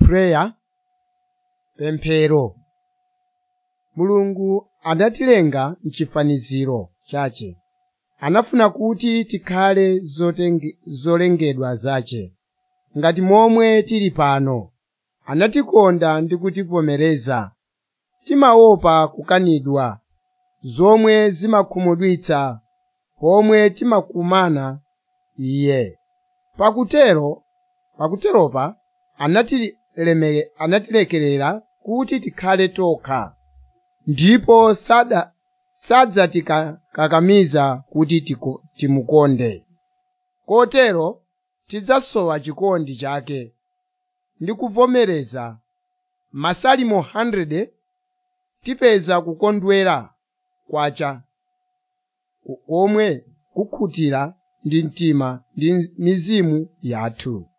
prayer pemphero mulungu anatilenga mchifaniziro chache anafuna kuti tikhale zotenge- zolengedwa zace ngati momwe tili pano anatikonda ndi kutivomereza timaopa kukanidwa zomwe zimakhumudwitsa pomwe timakumana iye pakutero pakuteropa anatileme- anatilekerera kuti tikhale tokha ndipo sada sadzatikakamiza kuti tiku- timukonde kotero tidzasowa chikondi chake ndi kuvomereza masalimo 100 tipeza kukondwera kwacha komwe kukhutira ndi mtima ndi mizimu yathu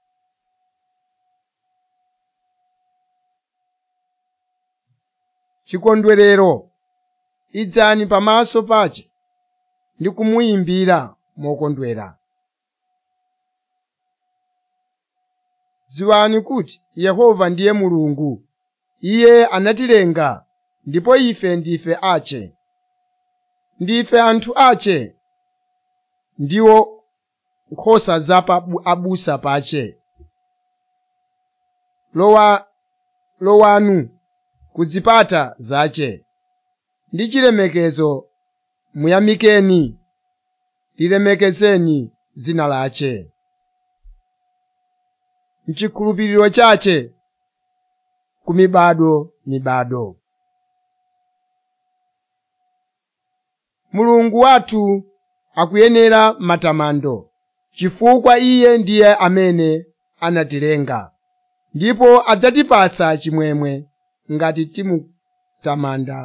chikondwerero idzani pamaso pace ndi kumuyimbira mokondwera dziwani kuti yehova ndiye mulungu iye anatilenga ndipo ife ndife ace ndife anthu ace ndiwo nkhosa za pa abusa pace lowa lowanu kuzipata zace ndi chilemekezo muyamikeni lilemekezeni dzina lace mchikhulupiriro chace ku mibado mibado mulungu wathu akuyenera matamando chifukwa iye ndiye amene anatilenga ndipo adzatipasa chimwemwe ngati timutamanda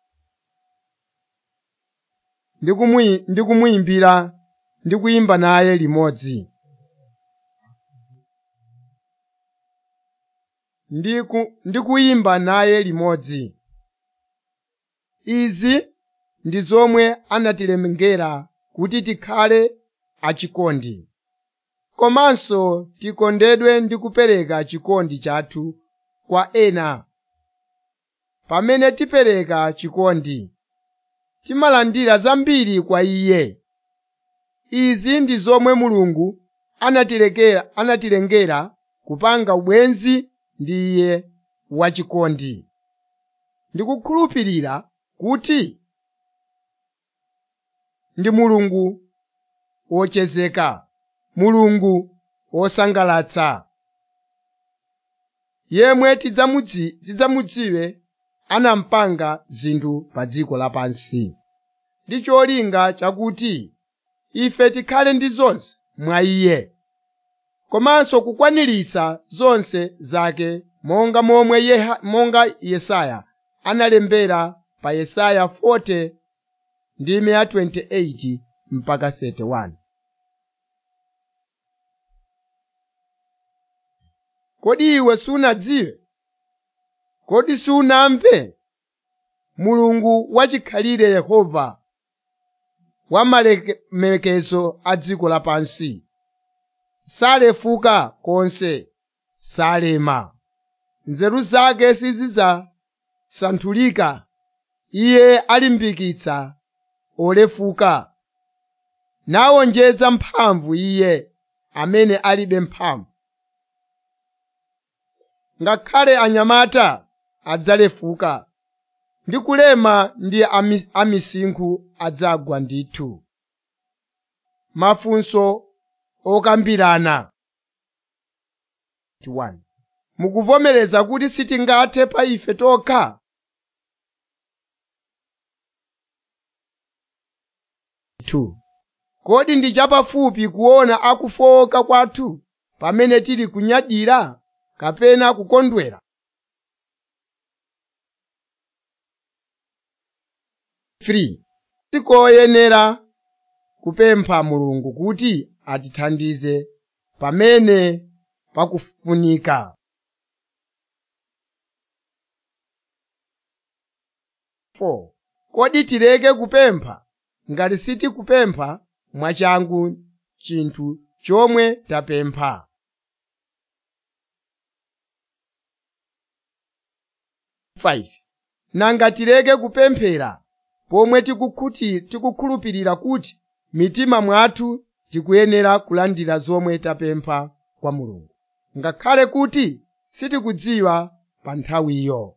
ndi kumuyi- ndi kumuyimbira ndi kuyimba naye limodzi ndi ku- ndi kuyimba naye limodzi izi ndi zomwe anatilengera kuti tikhale achikondi komanso tikondedwe ndi kupereka chikondi chathu kwa ena pamene tipereka chikondi timalandira zambiri kwa iye izi ndi zomwe mulungu anatilekera anatilengera kupanga ubwenzi ndi iye wachikondi ndikukhulupirira kuti ndi mulungu wochezeka mulungu wosangalatsa yemwe tidzamudzi tidzamudziwe anampanga zinthu pa dziko lapansi ndi cholinga chakuti ife tikhale ndi zonse mwa iye komanso kukwaniritsa zonse zake monga momwe Yeha- monga yesaya analembera pa yesaya 40 ndime ya 28 mpaka 31 kodi iwe sunadziwe kodi sunamve mulungu wachikhalire yehova wa malemekezo a dziko lapansi salefuka konse salema nzeru zake sizidzasanthulika iye alimbikitsa olefuka nawonjeza mphamvu iye amene alibe mphamvu ngakhale anyamata adzalefuka ndi kulema ndi ami- amisinkhu adzagwa ndithu mafunso okambirana 1. mukuvomereza kuti sitingathe pa ife tokha Two. kodi ndi chapafupi kuona akufowoka kwathu pamene tili kunyadira kapena kukondwera Three. tikoyenera kupempha mulungu kuti atithandize pamene pakufunika Four. kodi tileke kupempha ngati sitikupempha mwachangu chinthu chomwe tapempha 5 nanga tileke kupemphera pomwe tikukhuti tikukhulupirira kuti mitima mwathu tikuyenera kulandira zomwe tapempha kwa mulungu ngakhale kuti sitikudziwa pa nthawiyo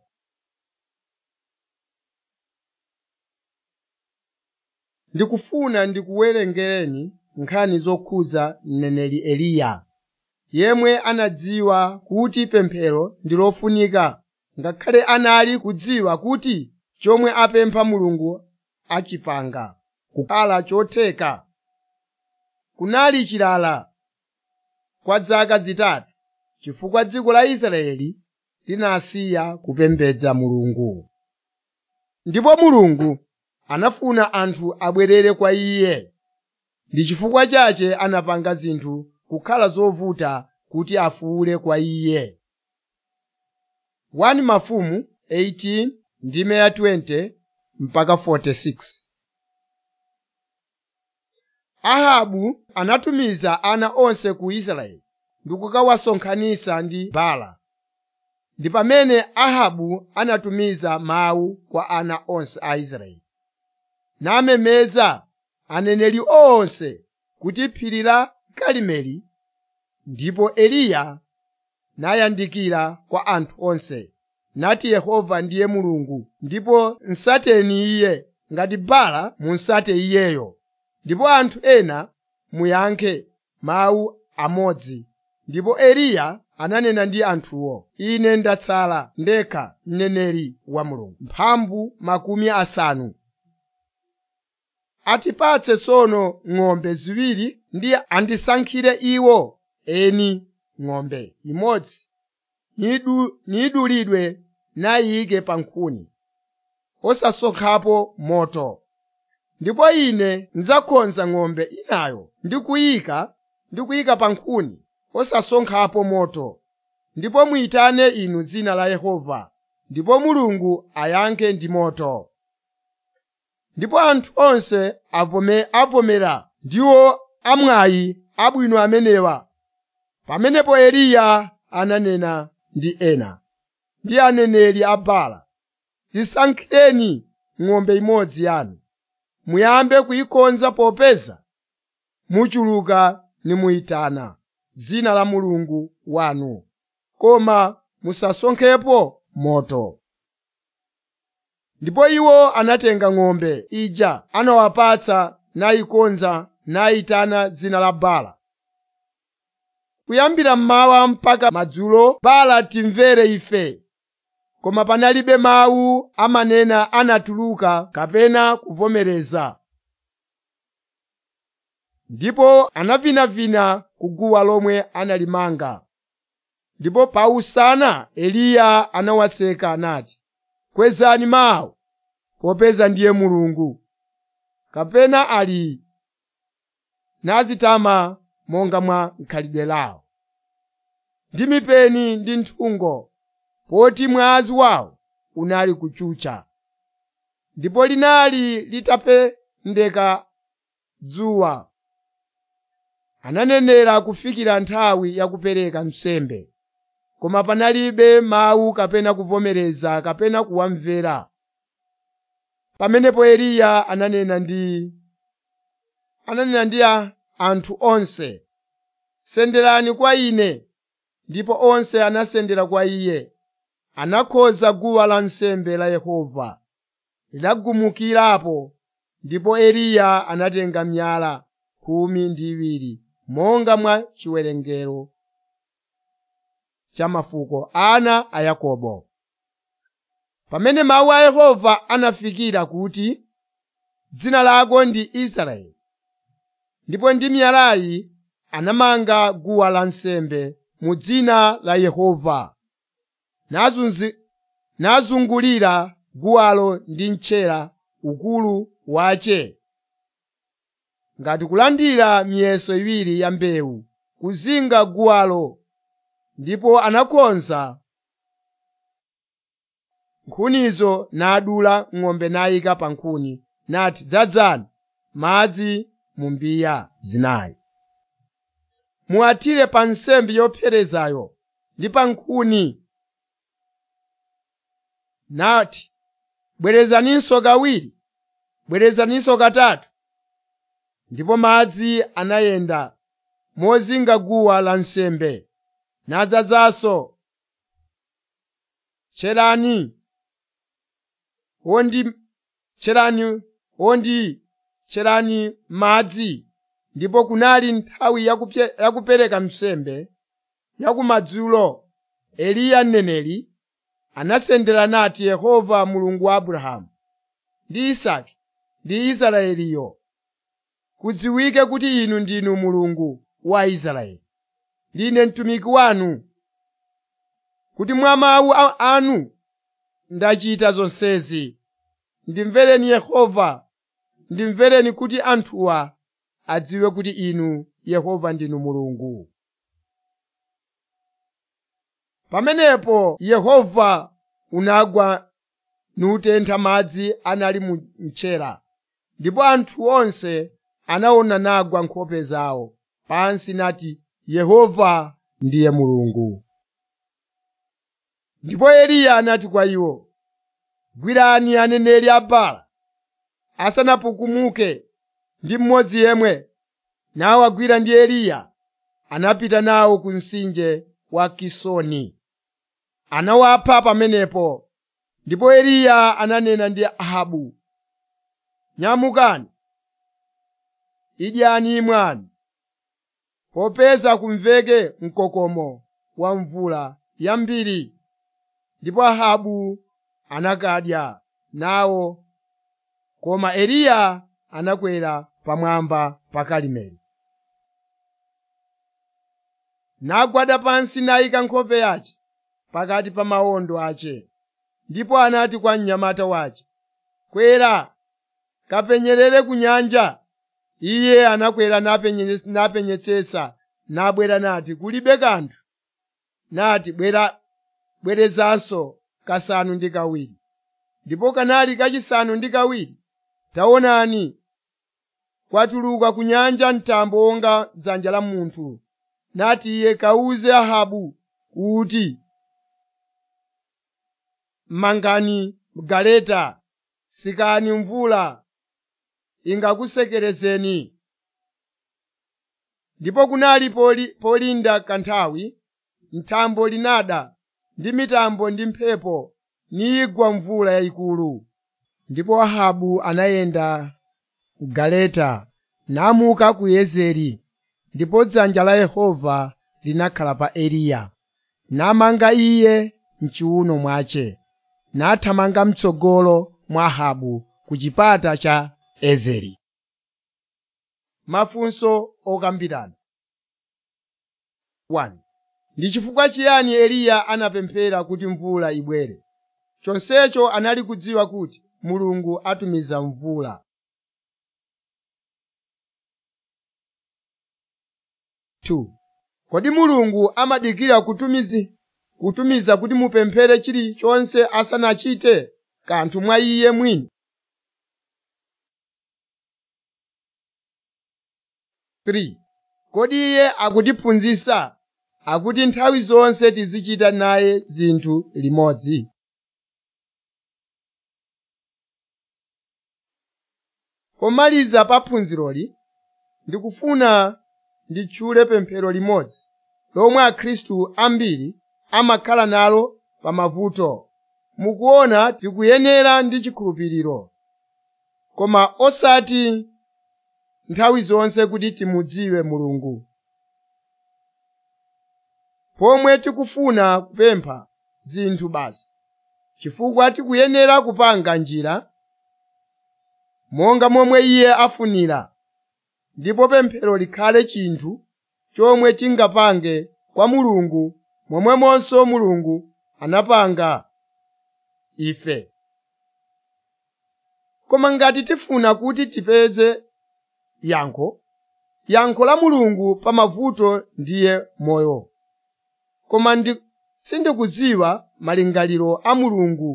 ndikufuna ndikuwerengereni nkhani zokhudza mneneri eliya yemwe anadziwa kuti pemphero ndi lofunika ngakhale anali kudziwa kuti chomwe apempha mulungu achipanga kukhala chotheka kunali chilala kwa zaka zitatu chifukwa dziko la israeli linasiya kupembedza mulungu ndipo mulungu anafuna anthu abwerere kwa iye ndi chifukwa chache anapanga zinthu kukhala zovuta kuti afuwule kwa iye 1 mafumu 18 ndime ya 20 mpaka 46 ahabu anatumiza ana onse ku israeli ndi kukawasonkhanitsa ndi bala ndi pamene ahabu anatumiza mawu kwa ana onse a israeli namemeza aneneri onse kuti phiri la karimeli ndipo eliya nayandikira kwa anthu onse nati yehova ndiye mulungu ndipo nsateni iye ngati bala munsate iyeyo ndipo anthu ena muyankhe mawu amodzi ndipo eliya ananena ndi anthuwo ine ndatsala ndekha mneneri wa mulungu mphambu makumi asanu atipatse tsono ng'ombe ziwiri ndi andisankhire iwo eni ng'ombe imodzi nidulidwe nayike pa nkhuni osasonkhapo moto ndipo ine ndidzakonza ng'ombe inayo ndi kuyika ndi kuyika pa nkhuni osasonkhapo moto ndipo muyitane inu dzina la yehova ndipo mulungu ayankhe ndi moto ndipo anthu onse avome, avomera ndiwo amwayi abwino amenewa pamenepo eliya ananena ndi ena ndi aneneri a bala zisankhireni ng'ombe imodzi yanu muyambe kuyikonza popeza muchuluka nimuyitana dzina la mulungu wanu koma musasonkhepo moto ndipo iwo anatenga ng'ombe ija anawapatsa nayikonza nayitana dzina la bala kuyambira mmawa mpaka madzulo bala timvere ife koma panalibe mawu amanena anatuluka kapena kuvomereza ndipo anavinavina ku guwa lomwe analimanga ndipo pausana eliya anawaseka anati kwezani mawu popeza ndiye mulungu kapena ali nazitama monga mwa khalidwe lawo ndi mipeni ndi nthungo poti mwazi wawo unali kuchucha ndipo linali litapendeka dzuwa ananenera kufikira nthawi yakupereka nsembe koma panalibe mawu kapena kuvomereza kapena kuwamvera pamenepo eliya ananena ndi ananena ndi anthu onse senderani kwa ine ndipo onse anasendera kwa iye anakhoza guwa lansembe la yehova linagumukirapo ndipo eliya anatenga miyala khumi ndi iwiri monga mwa chiwerengero cha mafuko ana a yakobo pamene mawu a yehova anafikira kuti dzina lako ndi israeli ndipo ndi miyalayi anamanga guwa lansembe mu dzina la yehova nazunzi, nazungulira guwalo ndi mchera ukulu wache ngati kulandira miyeso iwiri ya mbewu kuzinga guwalo ndipo anakonza nkhunizo nadula ng'ombe nayika pa nkhuni nati dzadzani madzi mu mbiya zinayi muwathire pa nsembe yopserezayo ndi pa nkhuni nati bwerezaninso kawiri bwerezaninso katatu ndipo madzi anayenda mozinga guwa lansembe nadzazanso tcherani wondi tcherani wondi tcherani madzi ndipo kunali nthawi yakupye- yakupereka nsembe yakumadzulo eliya mneneri anasendera nati yehova mulungu wa abrahamu ndi isake ndi israeliyo kudziwike kuti inu ndinu mulungu wa israeli ndine mtumiki wanu kuti mwa mawu a- anu ndachita zonsezi ndimvereni yehova ndimvereni kuti anthuwa adziwe kuti inu yehova ndinu mulungu pamenepo yehova unagwa nutentha madzi anali mu mtchera ndipo anthu onse anaona nagwa nkhope zawo pansi nati yehova ndiye mulungu ndipo eliya anati kwa iwo gwirani aneneri a Baala asanapukumuke ndi mmodzi yemwe nawagwira ndi eliya anapita nawo ku mtsinje wa kisoni anawapha pamenepo ndipo eliya ananena ndi ahabu nyamukani idyani imwani popeza kumveke mkokomo wa mvula yambiri ndipo ahabu anakadya nawo koma eliya anakwera pamwamba pa karimeli nagwada pansi nayika nkhope yace pakati pa mawondo ace ndipo anati kwa mnyamata wace kwera kapenyerere ku nyanja iye anakwera napenye- napenyetsetsa nabwera nati kulibe kanthu nati bwera bwerezanso kasanu ndi kawiri ndipo kanali kachisanu ndi kawiri taonani kwatuluka ku nyanja mtambo wonga dzanja la munthu nati iye kawuze ahabu kuti mangani galeta sikani mvula ingakusekerezeni ndipo kunali poli, polinda kanthawi mtambo linada ndi mitambo ndi mphepo nigwa mvula yayikulu ndipo ahabu anayenda galeta namuka ku yezeri ndipo dzanja la yehova linakhala pa eliya namanga iye mchiuno mwace nathamanga mtsogolo mwa ahabu ku chipata cha ezeri mafunso okambirana 1 ndi chifukwa chiyani eliya anapemphera kuti mvula ibwere chonsecho anali kudziwa kuti mulungu atumiza mvula 2 kodi mulungu amadikira kutumizi kutumiza kuti mupemphere chilichonse asanachite kanthu mwa iye mwini 3 kodi iye akutiphunzitsa akuti nthawi zonse tizichita naye zinthu limodzi pomaliza pa phunziroli ndikufuna nditchule pemphero limodzi lomwe akhristu ambiri amakhala nalo pa mavuto mukuona tikuyenera ndi chikhulupiriro koma osati nthawi zonse kuti timudziwe mulungu pomwe tikufuna kupempha zinthu basi chifukwa tikuyenera kupanga njira monga momwe iye afunira ndipo pemphero likhale chinthu chomwe tingapange kwa mulungu momwemonso mulungu anapanga ife koma ngati tifuna kuti tipeze yankho yankho la mulungu pa mavuto ndiye moyo koma ndi sindikudziwa malingaliro a mulungu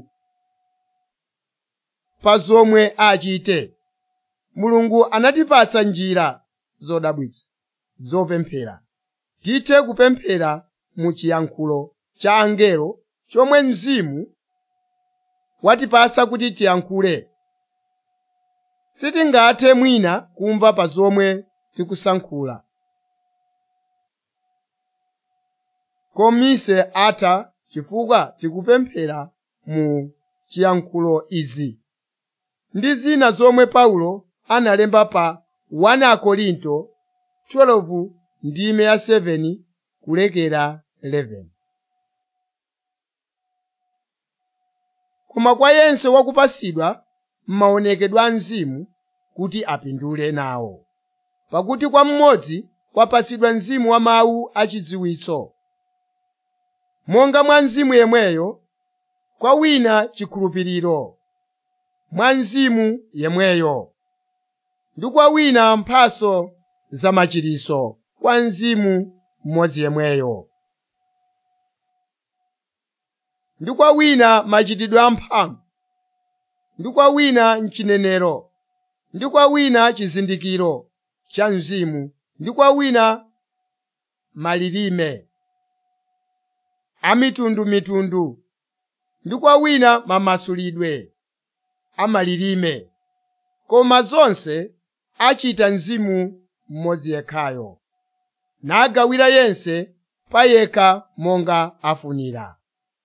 pa zomwe achite mulungu anatipatsa njira zodabwitsa zopemphera tithe kupemphera mu chiyankhulo cha angelo chomwe mzimu watipasa kuti tiyankhule sitingathe mwina kumva pa zomwe tikusankhula komise atha chifukwa tikupemphera mu chiyankhulo izi ndi zina zomwe paulo analemba pa 1 akorinto 12 ndime ya 7 kulekera 11 koma kwa yense wakupasidwa m'maonekedwe a mzimu kuti apindule nawo pakuti kwa mmodzi kwapasidwa mzimu wa mawu achidziwitso monga mwa mzimu yemweyo kwa wina chikhulupiriro mwa mzimu yemweyo ndi kwa wina mphaso za machiritso kwa mzimu mmodzi yemweyo ndi kwa wina machitidwe amphamvu ndi kwa wina mchinenero ndi kwa wina chizindikiro cha mzimu ndi kwa wina malilime amitundumitundu ndi kwa wina mamasulidwe amalilime koma zonse achita mzimu mmodzi yekhayo nagawira yense payekha monga afunira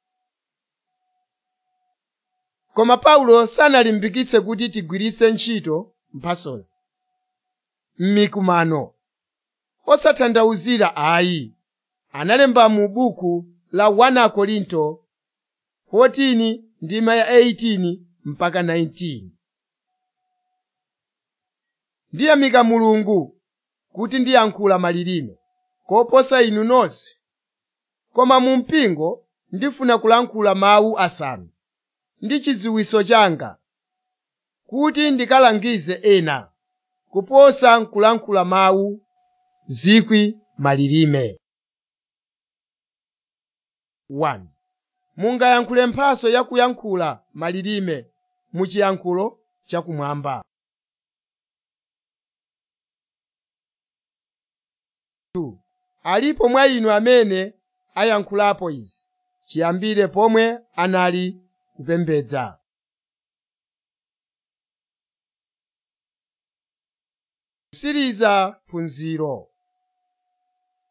koma paulo sanalimbikitse kuti tigwiritse ntchito mphasozi m'mikumano osatanthauzira ayi analemba mu buku la 1 akorinto 14 ndima ya 18 mpaka 19 ndiyamika mulungu kuti ndiyankhula malilime koposa inu nonse koma mu mpingo ndifuna kulankhula mawu asanu ndi chidziwitso changa kuti ndikalangize ena kuposa nkulankhula mawu zikwi malilime 1 mungayankhule mphaso ya kuyankhula malilime mu chiyankhulo chakumwamba 2 alipo mwa inu amene ayankhulapo izi chiyambire pomwe anali kupembedza kusiriza phunziro